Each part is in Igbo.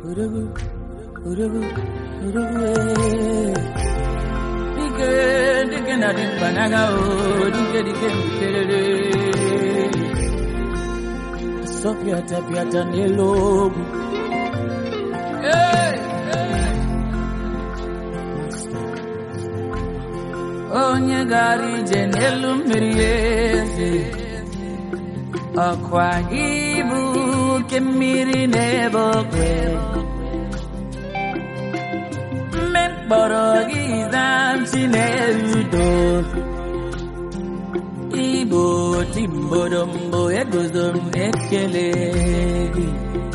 Urugu, urugu, urugu, eh. Dike, dike na di banaga o, dike dike mkerere. Sopiata piata nelogu. Hey, hey. Onye gara ije n'elu mmiri eze ọkwa gị bụ oke mmiri n'ebe okwe mme mkpọrọ gị zamchi na-erudo igbo timbodombo eguzo m ekele gị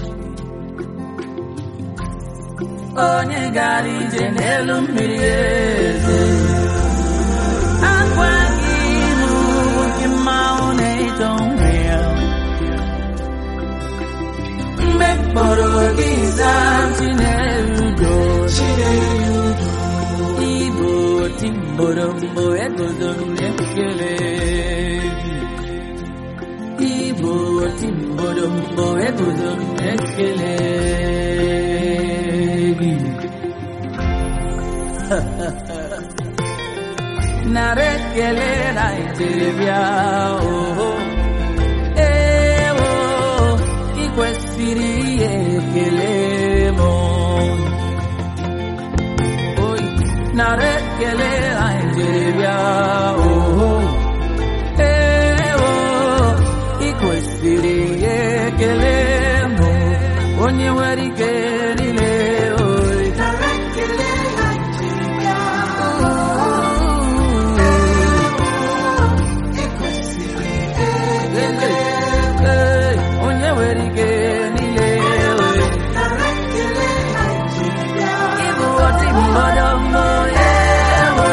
onye gara ije n'elu mmiri eze akwa gị bụ oke mmanwụ na-eto nwe ya mgbe mkpọrọ gị zaa chinerudo igbo timborombo egozo m ekele gị igbo timborombo egozo m ekele gị nara ekele naijiria oho ewo ị kwesịrị ihe ekele m oyi nara ekele naijiria oho ewo ị kwesịrị ihe ekele m onye nwere ike niile oyi Ee, onye nwere ike niile oyi Ịbụ ọtị mmadụ mbụ ewo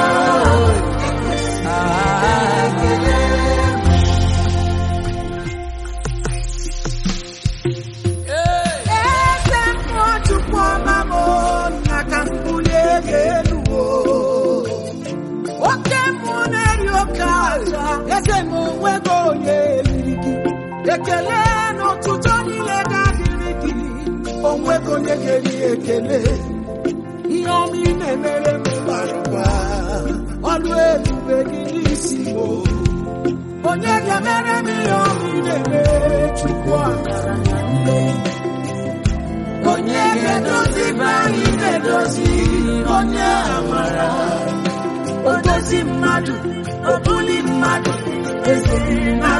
Eze mmụọ Chukwu ọma m na ka m bulie gị elu o. Oke mmụọ na-eri oke aja, eze m onwego onye eriri gị. Ekele n'ụtụtụ niile ga-adịrị gị, onwego onye ga-eri ekele. Ihe ọma ị na-emere m bara ụba, ọlụ ebube gị n'isi m o. Onye ga-emere m ihe ọma ị na-emere Chukwu amara na mmehie. onye ga-edozi be anyị na-edozi onye amara o dozi mmadụ o buli mmadụ eze na